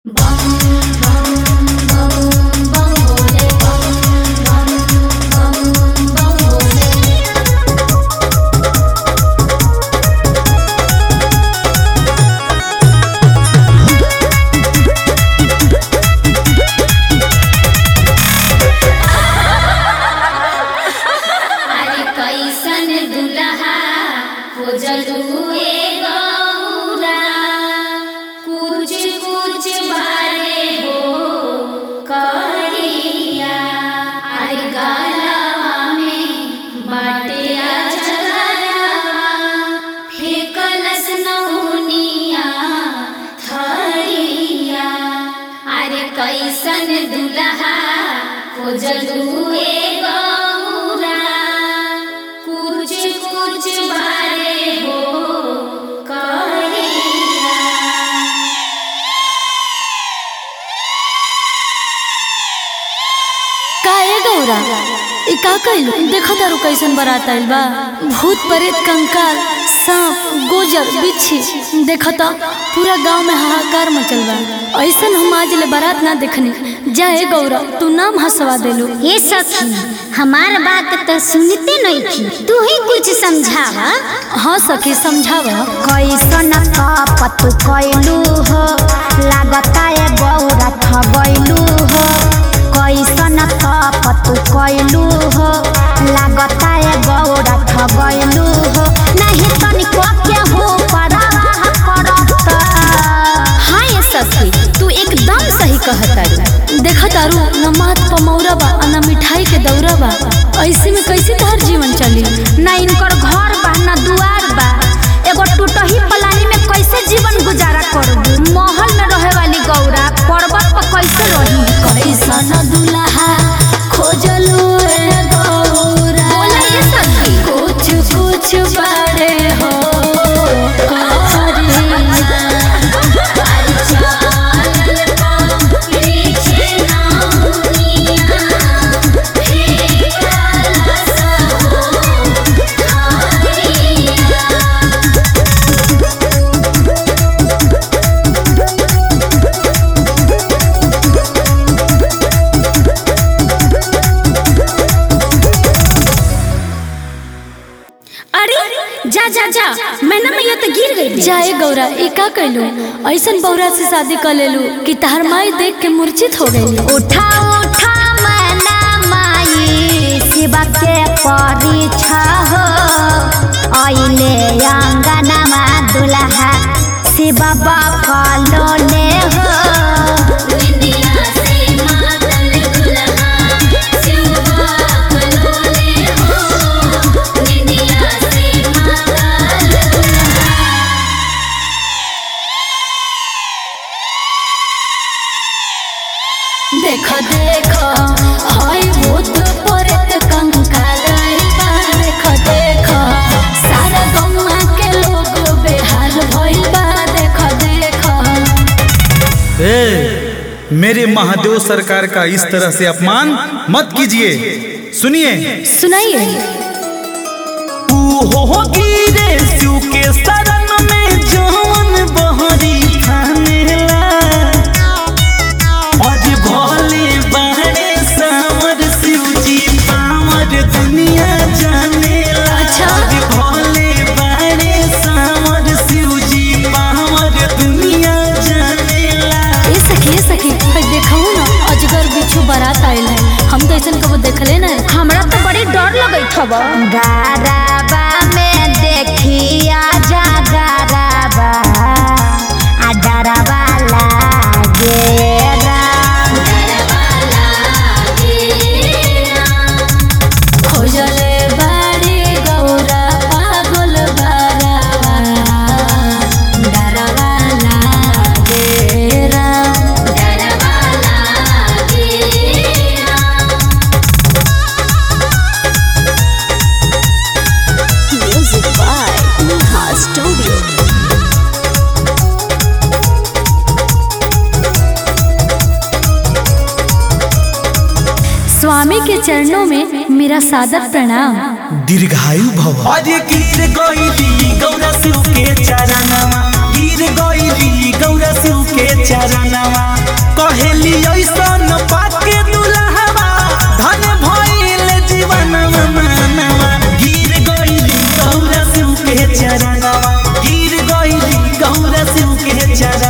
अरे कैसन दुल्हा खोजलुए गौरा कुछ कुछ बारे हो करिया अरे गलवा में बाटे अजगरवा फेकलस नौनिया थरिया अरे कैसन दुल्हा खोजलुए गौरा कुछ कुछ बारे हो करिया का ए गौरा ई का कइलू देखो तारू कैसन बारात आइल बा भूत प्रेत कंकाल सांप गोजर बिच्छी देखो तो पूरा गांव में हाहाकार मचल बा ऐसन हम आज ले बारात ना देखनी जा ए गौरा तू नाम हंसवा देलू हे सखी हमार बात तो सुनते नहीं थी तू ही कुछ समझावा हाँ सखी समझावा कैसन कपत कैलू हो लागता ए गौरा ठगैलू हो कैसन कपत कैलू हो लागता ए गौरा ठगैलू हो नहीं तनिको के हो परवाह करत हाँ ये सखी तू एकदम सही कहता देखो तारू न मात पमौरा बा आ न मिठाई के दौरा बा ऐसे में कैसे तोहर जीवन चली ना इनकर घर बा ना दुआर बा एगो टूटही पलानी में कैसे जीवन गुजारा करबू महल में रहे वाली गौरा पर्वत पर कैसे रही कैसन दुल्हा खोजलू ए गौरा बोला ये सखी कुछ कुछ बड़े हो करिया। अरे जा जा जा मैंने मैया तो गिर गई जाए गौरा ई का कैलू ऐसन बौरा से शादी कर लेलू कि तहर माई देख के मूर्छित हो गई उठा उठा मैना माई शिवा के परीक्षा हो आइले अंगनमा दुल्हा शिव बकलो ले हो देखो देखो हाय भूत प्रेत कंकाल बा देखो देखो सारा गौवा के लोग बेहाल भइल बा देखो देखो ए, मेरे महादेव सरकार का इस तरह से अपमान मत कीजिए सुनिए सुनाइए तू हो गिरे शिव के शरण में जवन बहरी खानेला आज भोले बहरे सावर शिव जी पावर दुनिया जानेला अच्छा। आज भोले बहरे सावर शिव जी पावर दुनिया जानेला ए सखी ए सखी भाई देखो ना अजगर बिच्छू बारात आइल है हम तो ऐसन कबो देखले ना हमरा तो बड़ी डर लगत हब गाराबा में देखिया जा गाराबा आ डराबा लागे खोजले बाड़ी गौरा पागल बारावा डरावा लागे Ram music by Neha studio स्वामी के चरणों में मेरा सादर प्रणाम दीर्घायु भव अरे गिर गईली गौरा शिव के चरणवा गिर गईली गौरा शिव के चरणवा चरा